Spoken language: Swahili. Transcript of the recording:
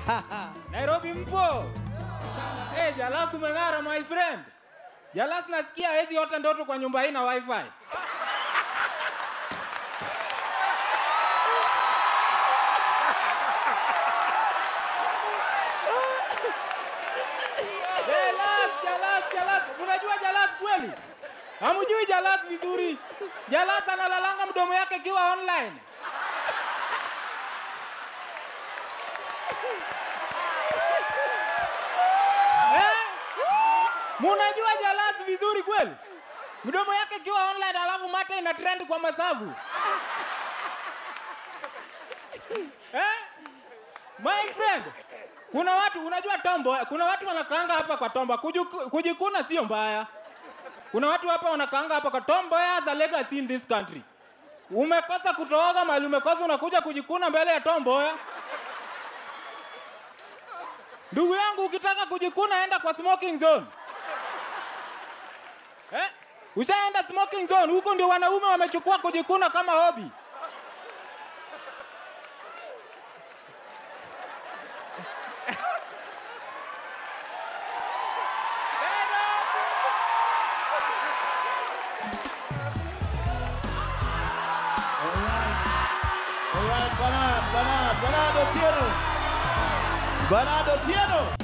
Nairobi mpo? Eh, Jalas umeng'ara my friend. Jalas nasikia hezi hota ndoto kwa nyumba hii na wifi. Jalas, Jalas, Jalas. Unajua Jalas kweli? Hamjui Jalas vizuri. Jalas analalanga mdomo yake ikiwa online. Eh? Munajua Jalas vizuri kweli? Mdomo yake ikiwa online alafu mate ina trend kwa masavu. Eh? My friend, kuna watu unajua tombo, kuna watu wanakaanga hapa kwa tombo. Kujuku- Kujikuna sio mbaya. Kuna watu hapa wanakaanga hapa kwa tombo as a legacy in this country. Umekosa kutooga mali umekosa unakuja kujikuna mbele ya tomboya. Ndugu yangu ukitaka kujikuna enda kwa smoking zone. Eh? Ushaenda smoking zone, huko ndio wanaume wamechukua kujikuna kama hobi. Alright, Bernard, Bernard, Bernardo Tieno. Bernardo Tieno.